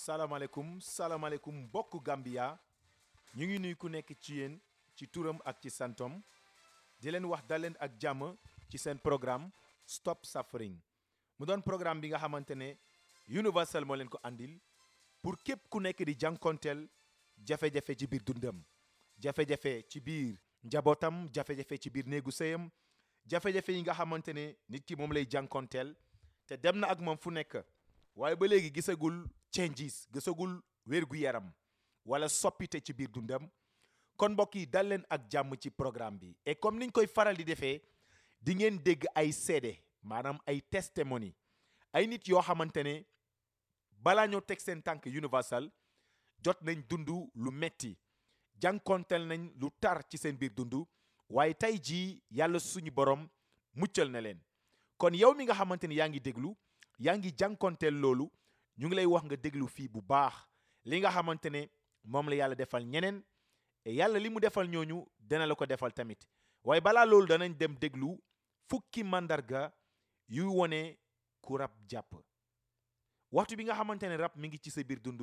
salaamaaleykum salaamaaleykum mbokku Gambia ñu ngi nuy ku nekk ci yéen ci turam ak ci santom di leen wax dal leen ak jàmm ci seen programme Stop Suffering mu doon programme bi nga xamante ne Universal moo leen ko andil pour képp ku nekk di jànkonteel jafe-jafe ci biir dundam jafe-jafe ci biir njabootam jafe-jafe ci biir néegu sëyam jafe-jafe yi nga xamante ne nit ki moom lay jànkonteel te dem na ak moom fu nekk waaye ba léegi gisagul changes gisagul wér-gu-yaram wala soppite ci biir dundam kon mbokk yi dal leen ak jàmm ci programme bi et comme niñ koy faral di defee di ngeen dégg ay seede maanaam ay testimony ay nit yoo xamante ne balaa ñoo teg seen tànk universal jot nañ dund lu metti jànkonteel nañ lu tar ci seen biir dund waaye tey jii yàlla suñu borom muccal na leen kon yow mi nga xamante ni yaa ngi déglu yaa ngi jànkonteel loolu ñu ngi lay wax nga déglu fii bu baax li nga xamante ne moom la yàlla defal ñeneen et yàlla li mu defal ñooñu dana la ko defal tamit waaye balaa loolu danañ dem déglu fukki mandarga yuy wone ku rab jàpp waxtu bi nga xamante ne rab mi ngi ci sa biir dund